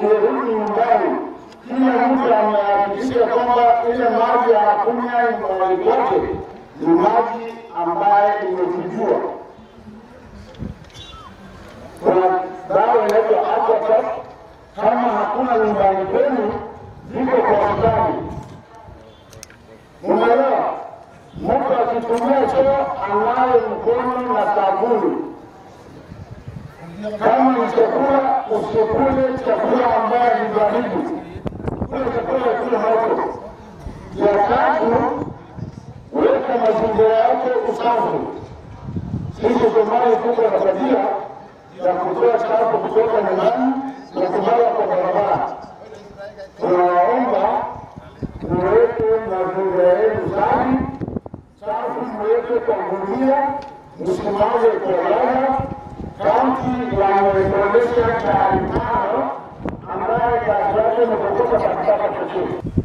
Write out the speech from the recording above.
ukirudi nyumbani, kila mtu amehakikisha kwamba ile maji anakunywa nyumbani kwake ni maji ambaye imechujua. Kuna dawa inaitwa Aquatab, kama hakuna nyumbani kwenu, ziko kwa hospitali. Umeelewa? Mtu akitumia choo anawe mkono na sabuni. Kama ni chakula, usikule chakula ambaye ni baridi, kula chakula kile moto. Ya tatu, weka mazingira yako usafi. Sisi Somali tuko na tabia ya kutoa chafu kutoka nyumbani na kumwaga kwa barabara. Tunawaomba muweke mazingira yenu safi, chafu muweke kwa gunia, msimame kwa lala. Kaunti yameonyesha taarifa ambayo kazi yake ni kutoka katika chochote